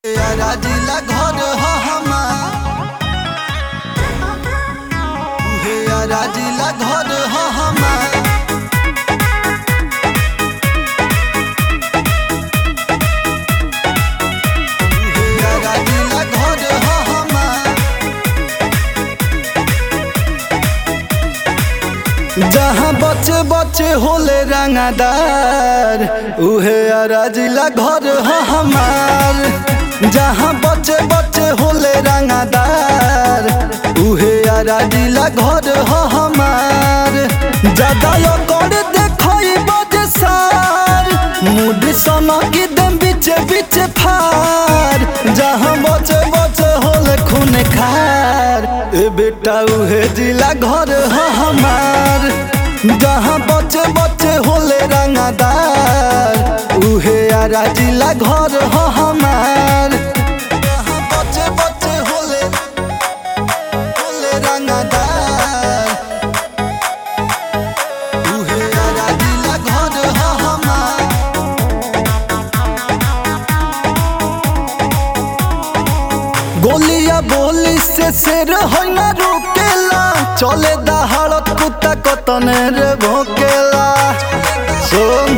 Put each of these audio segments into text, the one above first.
यारा जिला घर ह हमार उहे यारा जिला घर ह हमार उहे यारा जिला घर ह हमार जहाँ बच्चे बच्चे होले रंगादार उहे यारा जिला घर ह हमार जहाँ बच्चे बच्चे होले रंगादार उहे यारा जिला घर ह हमार ज्यादा कर देखई बजे सार मुड सना की दम बीचे बीचे फार जहाँ बच्चे बच्चे होले खून खार ए बेटा उहे जिला घर ह हमार जहाँ बच्चे बच्चे होले रंगादार उहे यारा जिला घर ह हमार जहाँ बच्चे बच्चे होले होले रंगादार उहे यारा जिला घर ह हमार गोलिया बोली से शेर होई ना रुकेला चले दहाड़त कुत्ता कतने रे भोकेला सुन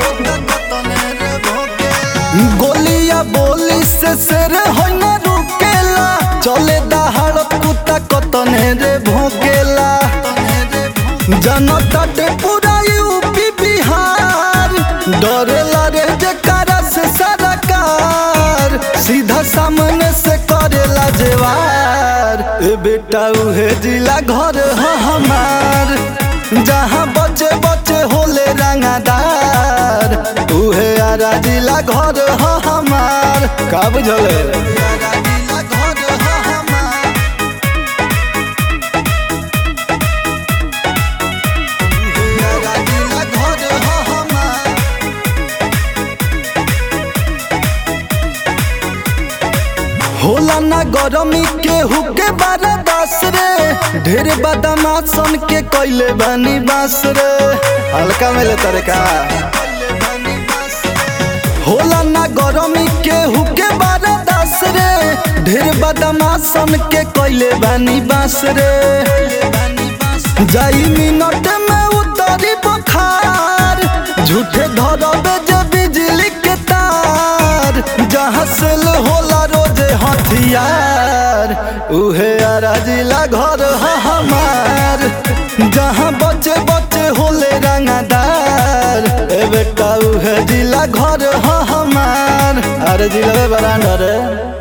गोलिया बोली से शेर होई ना रुकेला चले दहाड़त कुत्ता कतने रे भोकेला जनता ते पूरा यूपी बिहार डरेला रे जकारा से सरकार सीधा सामने से करेला जेवार ए बेटा उहे जिला घर ह हमार जहाँ बच्चे बच्चे होले रंगादार उहे आरा जिला घर ह हमार का बुझले आरा जिला घर ह हमार उहे आरा जिला घर ह हमार होला ना गरमी के हुके बारा दास रे ढेर बदमाशन के कैले बानी बास रे हल्का में ले तरे का होला ना गरमी के हुके बारा दास रे ढेर बदमाशन के कैले बानी बास रे जाई मिनट में उतरी बुखार झूठे धरबे जे बिजली के तार जहाँ से होला रोजे हथियार उहे आरा जिला घर ह हमार जहाँ बच्चे बच्चे होले रंगादार ए बेटा उहे जिला घर ह हमार अरे जिला बरांडा रे